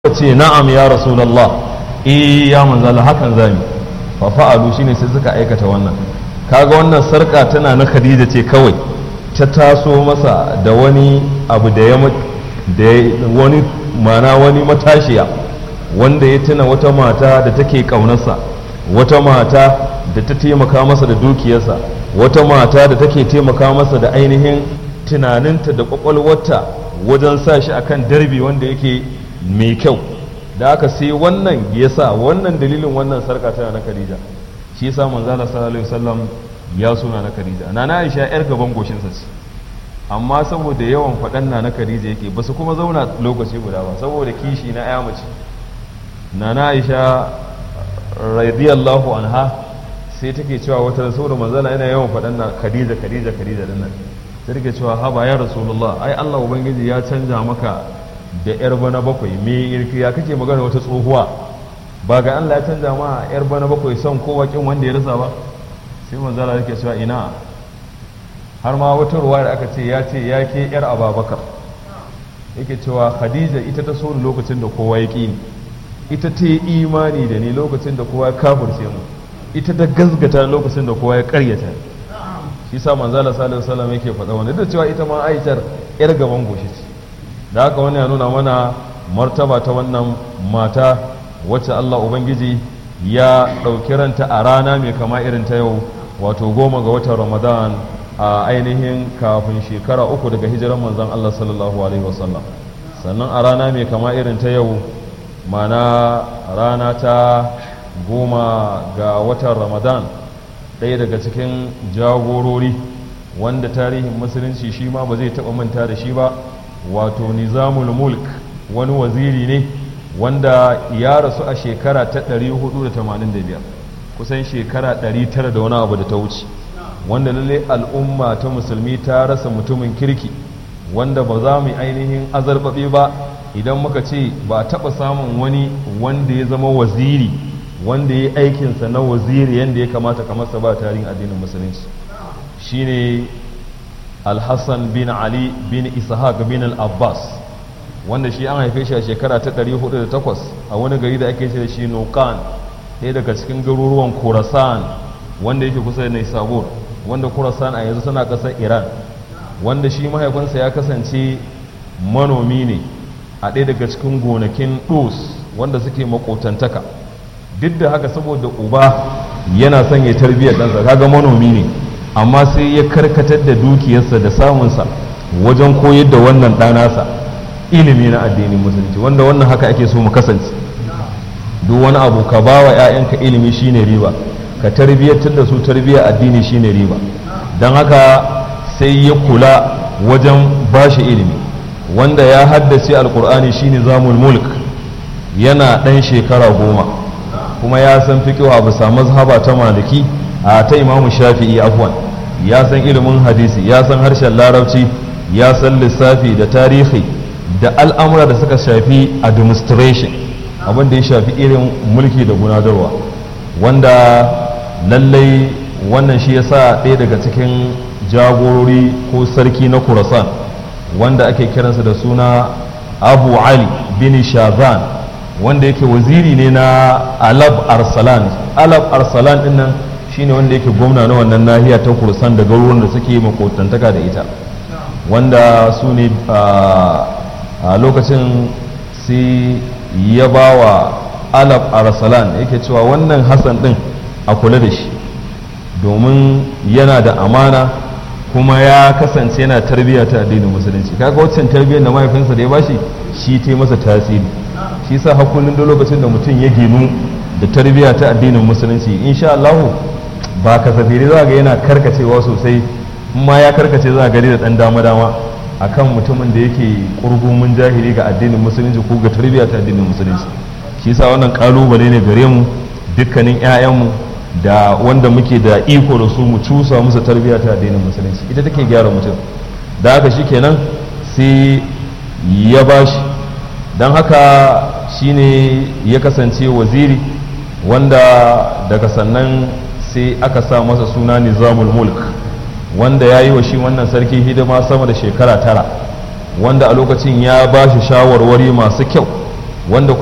ce na'am ya rasulullah eh ya manzala hakan zami fa fa'alu shine sai suka aikata wannan kaga wannan sarka tana na khadija ce kawai ta taso masa da wani abu da ya da wani mana wani matashiya wanda ya tuna wata mata da take kaunarsa wata mata da ta taimaka masa da dukiyarsa wata mata da take taimaka masa da ainihin tunaninta da kwakwalwarta wajen sa shi akan darbi wanda yake mai kyau da aka sai wannan ya sa wannan dalilin wannan sarka tana na Khadija shi yasa manzala sallallahu alaihi wasallam ya suna na Khadija na na Aisha yar gaban goshinsa ce amma saboda yawan faɗan na na Khadija yake ba su kuma zauna lokaci guda ba saboda kishi na ya mace na na Aisha radiyallahu anha sai take cewa wata saboda manzala yana yawan faɗan na Khadija Khadija Khadija din nan sai take cewa haba ya rasulullah ai Allah ubangiji ya canja maka da yar bana bakwai me irki ya kake magana wata tsohuwa ba ga Allah ya canja ma yar bana bakwai son kowa kin wanda ya rasa ba sai manzala yake cewa ina har ma wata ruwa da aka ce ya ce ya ke yar ababakar yake cewa khadija ita ta so lokacin da kowa ya ƙi ita ta yi imani da ni lokacin da kowa ya kafirce mu ita ta gazgata lokacin da kowa ya karyata shi sa manzala sallallahu alaihi wasallam yake faɗa wani da cewa ita ma aishar yar gaban goshi ce da haka wani ya nuna mana martaba ta wannan mata wacce Allah ubangiji ya ɗauki ranta a rana mai kama irin ta yau wato goma ga watan ramadan a ainihin kafin shekara uku daga hijiran manzon Allah sallallahu alaihi wasallam sannan a rana mai kama irin ta yau mana rana ta goma ga watan ramadan ɗaya daga cikin jagorori wanda tarihin musulunci shi ma ba zai taɓa manta da shi ba wato nizamul mulk wani waziri ne wanda ya rasu a shekara ta 485 kusan shekara 900 da wani abu da ta wuce wanda lalle al'umma ta musulmi ta rasa mutumin kirki wanda ba za mu yi ainihin azarbaɓe ba idan muka ce ba a taɓa samun wani wanda ya zama waziri wanda ya yi aikinsa na waziri yadda ya kamata kamar sa ba tarihin addinin musulunci shine alhassan bin ali bin ishaq bin al-abbas wanda shi an haife shi a shekara ta 408 a wani gari da ake ce da shi nukan ɗaya daga cikin garuruwan khorasan wanda yake kusa da naisabur wanda khorasan a yanzu tana ƙasar iran wanda shi mahaifinsa ya kasance manomi ne a ɗaya daga cikin gonakin ɗos wanda suke makotantaka duk da haka saboda uba yana son ya tarbiyyar ɗansa kaga manomi ne amma sai ya karkatar da dukiyarsa da samunsa wajen koyar da wannan ɗanasa ilimi na addinin musulunci wanda wannan haka ake so mu kasance duk wani abu ka ba wa 'ya'yanka ilimi shine riba ka tarbiyyatar da su tarbiyyar addini shine riba don haka sai ya kula wajen bashi ilimi wanda ya haddace alkur'ani shine zamul mulk yana ɗan shekara goma kuma ya san fiƙiwa bisa mazhaba ta maliki a ta imamu shafi'i afwan ya san ilimin hadisi ya san harshen larabci ya san lissafi da tarihi da al'amura da suka shafi administration abin da ya shafi irin mulki da gunadarwa wanda lallai wannan shi ya sa ɗaya daga cikin jagorori ko sarki na kurasan wanda ake kiransa da suna abu ali bin shazan wanda yake waziri ne na alab arsalan alab arsalan dinnan shine wanda yake gwamna na wannan nahiya ta kursan da garuruwan da suke makotantaka da ita wanda su ne a lokacin sai ya ba wa alab arsalan yake cewa wannan hassan din a kula da shi domin yana da amana kuma ya kasance yana tarbiyya ta addinin musulunci kaga waccan tarbiyyar da mahaifinsa da ya bashi shi ta masa tasiri shi sa hakullin da lokacin da mutum ya ginu da tarbiyya ta addinin musulunci insha Allah ba kasafiri za ga yana karkacewa sosai ma ya karkace za gari da dan dama dama akan mutumin da yake kurgumin jahili ga addinin musulunci ko ga tarbiyya ta addinin musulunci shi sa wannan kalubale ne gare mu dukkanin 'ya'yanmu da wanda muke da iko da su mu cusa musu tarbiyya ta addinin musulunci ita take gyara mutum da haka shikenan sai ya bashi don haka shine ya kasance waziri wanda daga sannan sai aka sa masa suna nizamul mulk wanda ya yi wa shi wannan sarki hidima sama da shekara tara wanda a lokacin ya ba shi shawarwari masu kyau wanda